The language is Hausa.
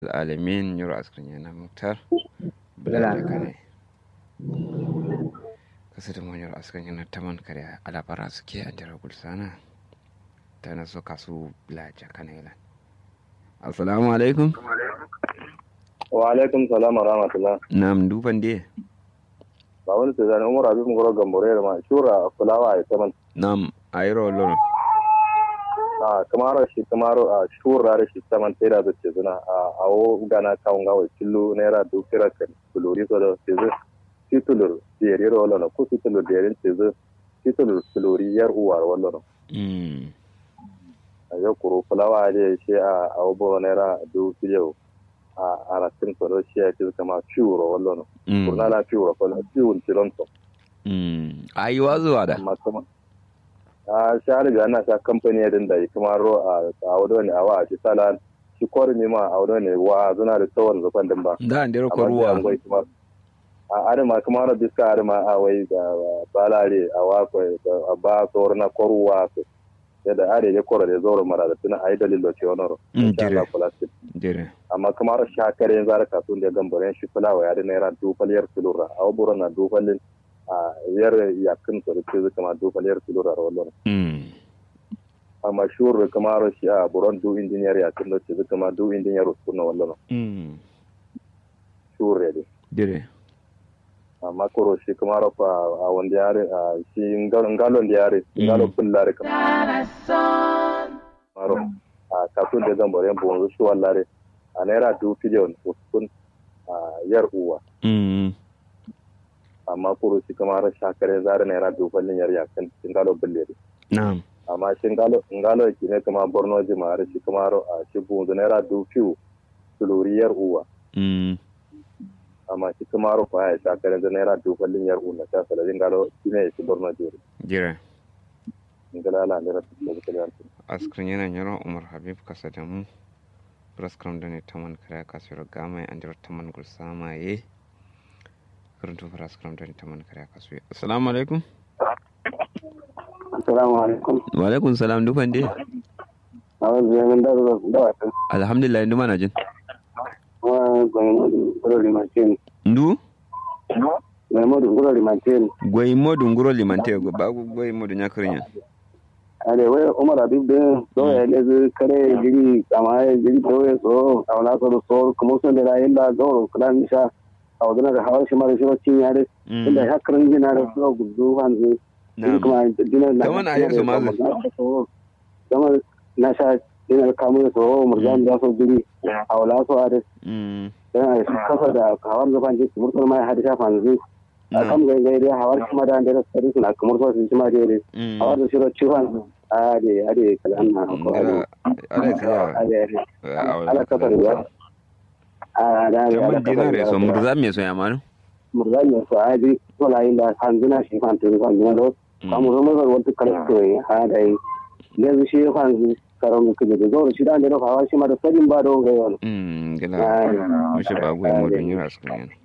العالمين يرى أسكرين مختار بلا كان kasar mu yar askan yana taman kare alabara suke a jira gulsana ta na so kasu laja kanailan assalamu alaikum wa alaikum salam wa rahmatullah nam duban de ba wani su zane umar abin goro gambore da ma shura fulawa ya saman nam ayro lolo a kamar shi kamar a shura da shi saman tera da ce zuna a awo gana kawun gawa killo naira dukira kan kulori so da ce zai titulur diyari wala na ko titulur diyarin ce zai titulur kulori yar uwar wala na a yau kuro fulawa ne shi a awo naira dukira a arasin kwaro shi ya ce kama ciwuro wallo no kurna la ciwuro ko ciwun tilonto ayi wazuwa da amma kuma a shari ga na sa kamfani din da kuma ro a a wado ne a wa ci sala shi kwaro ne ma a wado ne wa zuna da tsawon zufan din ba da an dero kwaruwa a adama kuma ro biska adama a wai da balare a wa ko a ba tsoro na kwaruwa yadda are ya kora da zoro mara da tuna ayi dalilo ce wani ro dire dire amma kamar shakare yanzu har kasuwan da gambaren shi fulawa ya da naira dufaliyar kilura a waburan na dufalin a yar yakin su da ce kama dufaliyar kilura a wannan amma shuru kamar shi a buron du injiniyar yakin da ce kama du injiniyar su na wannan shuru ya dire amma koro shi kamar a wanda yare a shi ngalon da yare ngalon bullare kamar a kasuwan da gambaren bonzo shi wallare a naira dubu biliyon uskun a yar uwa. Amma kuro shi kama har shakare zara naira dubu balin yar yakan shingalo billere. Na'am. Amma shingalo ngalo ki ne kama Borno jima har shi kama a shi bunzu naira dubu fiyu suluri yar uwa. Amma shi kama har kwaya shakare zara naira dubu balin yar uwa ta salalin ngalo shi ne shi Borno jere. Jira. Ngala ala ndera su da Askrin yana yaro Umar Habib kasa da mu. praskram dane taman kare kasuwar gama an jira taman gulsama ye karanto praskram dane taman kare kasuwa assalamu alaikum assalamu alaikum wa alaikum salam dufan de awon zaman da da wata alhamdulillah ndu mana jin wa gwaimu guro limantin ndu gwaimu guro limantin gwaimu nguro limante ba gwaimu nyakrinya ale we umar abib de do ya ne zu kare jiri kama ya jiri to ya so awla so so kuma sun da illa do kulan sha awdana da hawar shi mara shi cin yare inda hakran gina da so gudu hanzu kuma dina na kaman ayi su mazu kama na sha dina kamu so murjan da so jiri awla so are dan kafa da hawar zafan ji murkul mai hadisa fanzu kam gai gai dai hawar kuma da da sari suna kamar so su ma dai hawar da shiro ciwon ade ade kalan na ko ade ade ala kafa da a da ya mun dinare so murza me so ya manu murza me so ade to la inda hanzuna shi fan tun fan ne do kamu zo mu wata kala to ha dai yanzu shi fan karon ku da zo shi da da hawar shi ma da sadin ba don gai wani mm gila mu shi ba goyi mu dun yura su kan